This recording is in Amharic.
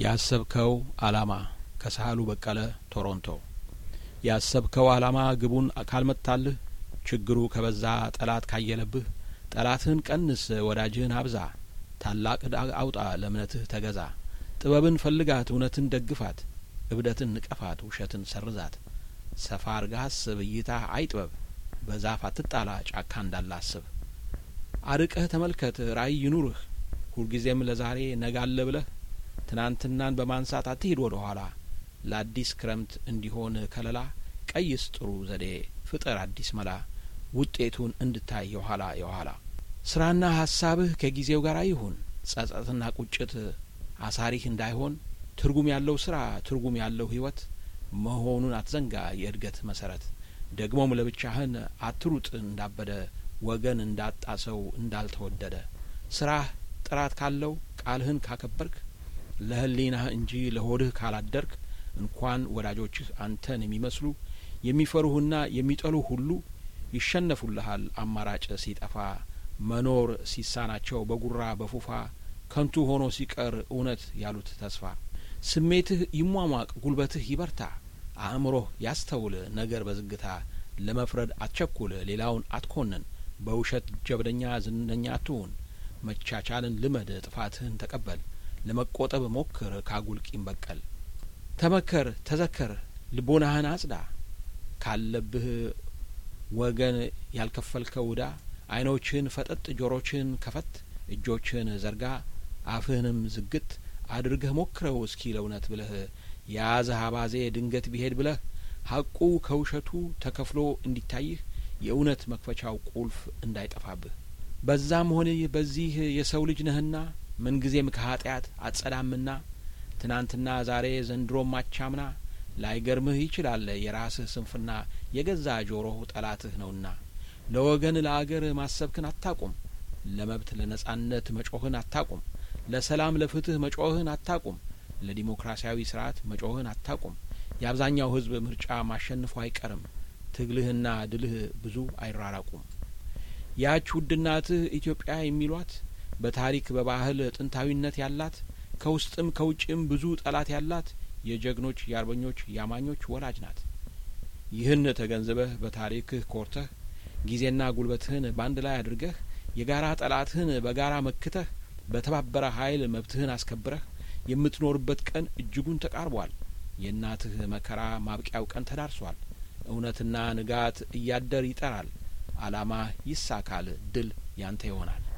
ያሰብከው አላማ ከሳህሉ በቀለ ቶሮንቶ ያሰብከው አላማ ግቡን ካልመታልህ ችግሩ ከበዛ ጠላት ካየለብህ ጠላትህን ቀንስ ወዳጅህን አብዛ ታላቅ ዕዳ አውጣ ለእምነትህ ተገዛ ጥበብን ፈልጋት እውነትን ደግፋት እብደትን ንቀፋት ውሸትን ሰርዛት ሰፋ አርገህ አስብ እይታህ አይጥበብ በዛፍ አትጣላ ጫካ እንዳለ አስብ አርቀህ ተመልከት ራእይ ይኑርህ ሁልጊዜም ለዛሬ ነገ አለ ብለህ ትናንትናን በማንሳት አትሂድ ወደ ኋላ ለአዲስ ክረምት እንዲሆን ከለላ ቀይስ ጥሩ ዘዴ ፍጠር አዲስ መላ ውጤቱን እንድታይ የኋላ የኋላ ስራና ሀሳብህ ከጊዜው ጋር ይሁን ጸጸትና ቁጭት አሳሪህ እንዳይሆን ትርጉም ያለው ስራ ትርጉም ያለው ህይወት መሆኑን አትዘንጋ የእድገት መሰረት ደግሞም ለብቻህን አትሩጥ እንዳበደ ወገን እንዳጣ ሰው እንዳልተወደደ ስራህ ጥራት ካለው ቃልህን ካከበርክ ለህሊናህ እንጂ ለሆድህ ካላደርክ እንኳን ወዳጆችህ አንተን የሚመስሉ የሚፈሩህና የሚጠሉህ ሁሉ ይሸነፉልሃል አማራጭ ሲጠፋ መኖር ሲሳናቸው በጉራ በፉፋ ከንቱ ሆኖ ሲቀር እውነት ያሉት ተስፋ ስሜትህ ይሟሟቅ ጉልበትህ ይበርታ አእምሮህ ያስተውል ነገር በዝግታ ለመፍረድ አትቸኩል ሌላውን አትኮንን በውሸት ጀብደኛ ዝነኛ አትሁን መቻቻልን ልመድ ጥፋትህን ተቀበል ለመቆጠብ ሞክር ካጉል ቂም በቀል ተመከር ተዘከር ልቦናህን አጽዳ ካለብህ ወገን ያልከፈልከው እዳ አይኖችህን ፈጠጥ ጆሮችህን ከፈት እጆችህን ዘርጋ አፍህንም ዝግት አድርገህ ሞክረው እስኪ ለእውነት ብለህ የያዘህ አባዜ ድንገት ቢሄድ ብለህ ሀቁ ከውሸቱ ተከፍሎ እንዲታይህ የእውነት መክፈቻው ቁልፍ እንዳይጠፋብህ በዛም ሆነ በዚህ የሰው ልጅ ነህና ምንጊዜም ከኃጢአት አትጸዳምና ትናንትና ዛሬ ዘንድሮም አቻምና ላይገርምህ ይችላል የራስህ ስንፍና የገዛ ጆሮህ ጠላትህ ነውና ለወገን ለአገር ማሰብክን አታቁም ለመብት ለነጻነት መጮህን አታቁም ለሰላም ለፍትህ መጮህን አታቁም ለዲሞክራሲያዊ ስርዓት መጮህን አታቁም የአብዛኛው ህዝብ ምርጫ ማሸንፎ አይቀርም ትግልህና ድልህ ብዙ አይራራቁም ያች ውድ እናትህ ኢትዮጵያ የሚሏት በታሪክ በባህል ጥንታዊነት ያላት ከውስጥም ከውጭም ብዙ ጠላት ያላት የጀግኖች የአርበኞች የአማኞች ወላጅ ናት ይህን ተገንዝበህ በታሪክህ ኮርተህ ጊዜና ጉልበትህን በአንድ ላይ አድርገህ የጋራ ጠላትህን በጋራ መክተህ በተባበረ ኃይል መብትህን አስከብረህ የምትኖርበት ቀን እጅጉን ተቃርቧል የእናትህ መከራ ማብቂያው ቀን ተዳርሷል እውነትና ንጋት እያደር ይጠራል አላማ ይሳካል ድል ያንተ ይሆናል